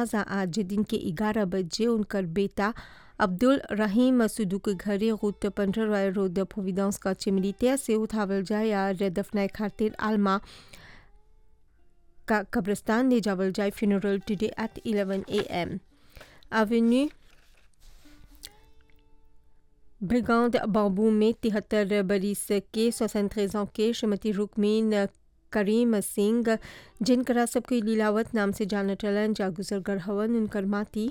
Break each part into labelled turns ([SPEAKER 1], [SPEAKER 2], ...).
[SPEAKER 1] जनाजा आज दिन के ग्यारह बजे उनकर बेटा अब्दुल रहीम सुदू के घरे रूट पंद्रह रॉय रोड प्रोविडेंस का चिमरीतिया से उठावल जाए और दफनाए खातिर आलमा का कब्रिस्तान ले जावल जाए funeral today at 11 A M avenue brigade बाबू में तिहत्तर बरिस के सोसठ ans के श्रीमती रुकमीन करीम सिंह जिनकरा सबके लीलावत नाम से जाना टलन जा गुजर हवन उनकर माती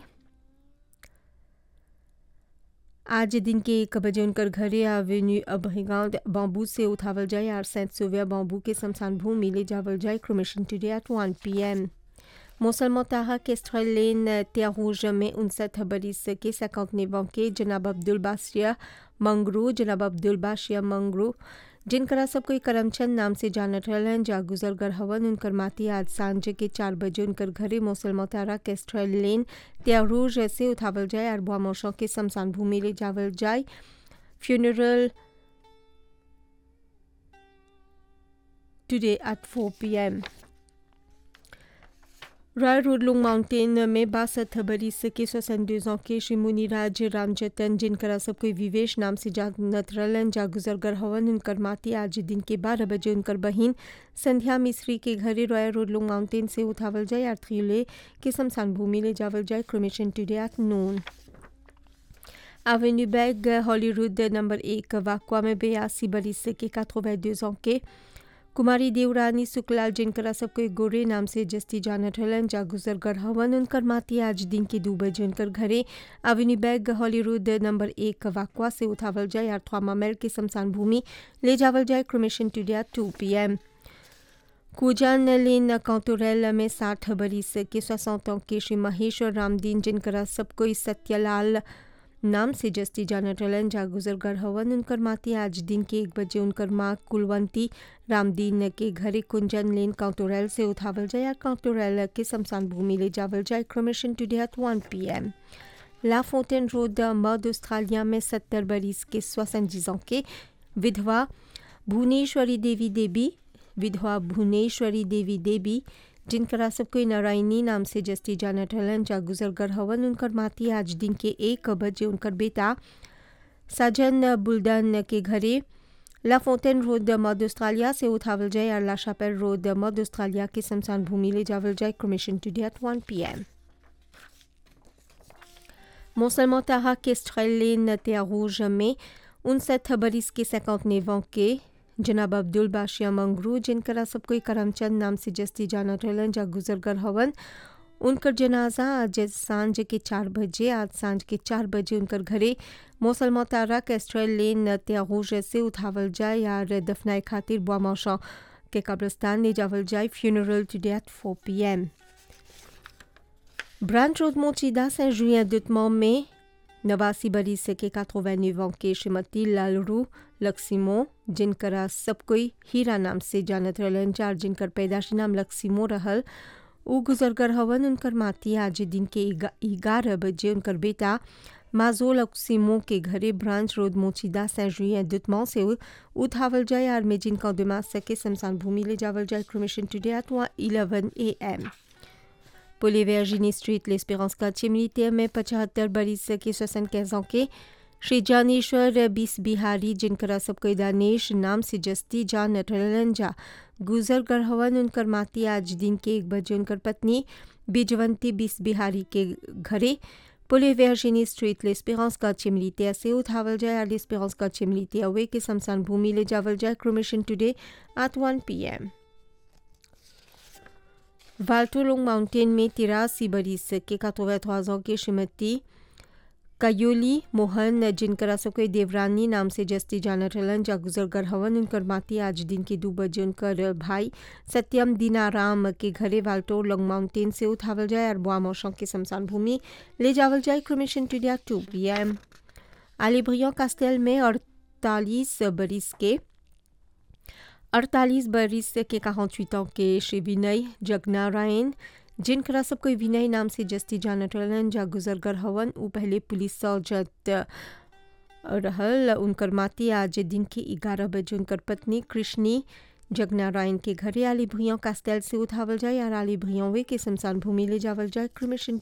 [SPEAKER 1] आज दिन के एक बजे उनकर घरे एवेन्यू अबहिगांव बाम्बू से उठावल जाए और सेंट सोविया बाम्बू के शमशान भूमि ले जावल जाए cremation today at one P M मुसलमान ताहा के लेन त्यारूज में उनसठ बरिस के सैकंतनेवा के जनाब अब्दुल बासिया मंगरू जनाब अब्दुल बाशिया मंगरू जिनकरा सब कोई करमचंद नाम से जानत रहलन जा गुजरगर हवन उनकर माती आज सांझ के चार बजे उनकर घरे मौसल मोतारा केस्ट्रल लेन त्यारूज से उठावल जाए और बुआ मौसों के शमशान भूमि ले जावल जाए funeral today at four P M Roy रोडलुंग माउंटेन में बासठ बरिस के सोसठ के श्री मुनिराज रामजतन जिनकरा सब कोई विवेश नाम से जानत रलन जा गुजरगर हवन उनकर माती आज दिन के बारह बजे उनकर बहिन संध्या मिश्री के घरे रॉय रोडलुंग माउंटेन से उठावल जाए और थ्रीले के शमशान भूमि ले जावल जाए cremation today at noon avenue बैग हॉलीवुड नंबर एक वाकवा में बयासी बरिस के काथोबैदो के कुमारी देवरानी सुखलाल जिनकरा सबको गोरे नाम से जस्ती जानत हलन जा गुजरगर हवन उनकर माती आज दिन के दो बजे उनकर घरे अविनी बैग हॉलीवुड नंबर एक वाकवा से उठावल जाए और थ्वामा मेल के शमशान भूमि ले जावल जाए क्रोमेशन टुडिया टू पी एम कुजान लेन कौतुरैल में साठ बरिस के सोसठ के श्री महेश्वर रामदीन जिनकरा सबको सत्यलाल नाम से जस्ती जाना टलन जा गुजरगर हवन उनकर माती आज दिन के एक बजे उनकर माँ कुलवंती रामदीन के घरे कुंजन लेन काउंटोरैल से उठावल जाए या काउंटोरैल के शमशान भूमि ले जावल जाए cremation today at one P M ला फोटेन रोड मर्द ऑस्ट्रेलिया में सत्तर बरिस के सोसठ के विधवा भुवनेश्वरी देवी देवी विधवा भुवनेश्वरी देवी देवी जिनकरा सब कोई नारायणी नाम से जस्ती जाना टलन जा गुजरगर हवन उनकर माती आज दिन के एक बजे उनकर बेटा साजन बुल्डन के घरे ला फोटेन रोड मर्द ऑस्ट्रेलिया से उठावल जाए और ला शापेल रोड मर्द ऑस्ट्रेलिया के शमशान भूमि ले जावल जाए cremation today at one P M मुसलमान ताहा के लेन त्यारूज में उनसठ बरिस के सैकंतनेवा के जनाब अब्दुल बाशिया मंगरू जिनकरा सब कोई करमचंद नाम से जस्ती जाना टलन जा गुजरगर हवन उनकर जनाजा आज सांझ के चार बजे आज सांझ के चार बजे उनकर घरे मौसल तारा कैस्ट्रल लेन त्यारूज से उठावल जाए यार दफनाए खातिर बुआ मौशा के कब्रस्तान ले जावल जाए funeral today at four P M branch road मोचिदा से जुए दुतमो में नवासी बरिस के काथोवैन्यू के श्रीमती लालरू लक्सीमो जिनकरा सब कोई हीरा नाम से जानत रहलन चार जिनकर पैदाशी नाम लक्सीमो रहल उ गुजरगर हवन उनकर माती आज दिन के ग्यारह बजे उनकर बेटा माजो लक्सीमो के घरे ब्रांच रोड मोचिदा सैजुए दुतमो से उठावल जाए और में जिनका दिमाग सके शमशान भूमि ले जावल जाए cremation today at eleven A M पुली वर्जिनी स्ट्रीट लेस्पेरेंस का चिमनीते में पचहत्तर बरिस के सोसन कैसों के श्री जानेश्वर बीस बिहारी जिनकरा सबको दानेश नाम से जस्ती जान नटरलन जा गुजर कर हवन उनकर माती आज दिन के एक बजे उनकर पत्नी बिजवंती बीस बिहारी के घरे पुले वर्जिनी स्ट्रीट लेस्पेरेंस का चिमलीते से उठावल जाए और लेस्पेरेंस का चिमलीते अवे के शमशान भूमि ले जावल जाए cremation today at one P M वाल्टोलोंग माउंटेन में तिरासी बरिस के कातोवैथवाजों के श्रीमती कयोली मोहन जिनकरा सबको देवरानी नाम से जस्ती जाना टलन जा गुजरगर हवन उनकर माती आज दिन के दो बजे उनकर भाई सत्यम दीनाराम के घरे वाल्टो लोंग माउंटेन से उठावल जाए और बुआ मौसों के शमशान भूमि ले जावल जाए क्रोमेशन टुडिया टू पी एम आलिब्रियो कास्टेल में अड़तालीस बरिस के अड़तालीस बरिस के quarante के श्री विनय जगनारायण जिनकरा सब कोई विनय नाम से जस्ती जानत रहलन जा गुजरगर हवन उ पहले पुलिस सर्जत रहल उनकर माती आज दिन के ग्यारह बजे उनकर पत्नी कृष्णी जगनारायण के घरे आली भुइयों कास्टेल से उठावल जाए और आली भुइयों वे के शमशान भूमि ले जावल जाए क्रिमिशन